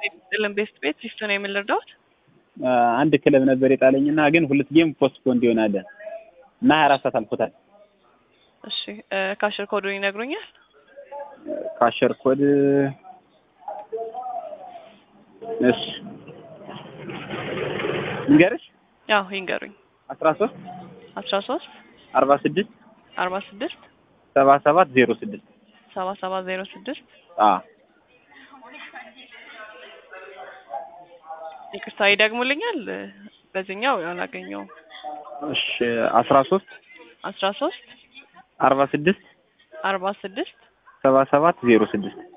ጥልን ቤስት ቤት ሲስቱ ነው የምንረዳውት አንድ ክለብ ነበር የጣለኝና ግን ሁለት ጌም ፖስት ፖንድ ይሆናል እና ሀያ አራት ሰዓት አልፎታል። እሺ ካሽር ኮዱን ይነግሩኛል? ካሸር ኮድ እሺ ንገርሽ ያው ይንገሩኝ። አስራ ሶስት አስራ ሶስት አርባ ስድስት አርባ ስድስት ሰባ ሰባት ዜሮ ስድስት ሰባ ሰባት ዜሮ ስድስት ይቅርታ ይደግሙልኛል። በዚህኛው አላገኘውም። እሺ አስራ ሶስት አስራ ሶስት አርባ ስድስት አርባ ስድስት ሰባ ሰባት ዜሮ ስድስት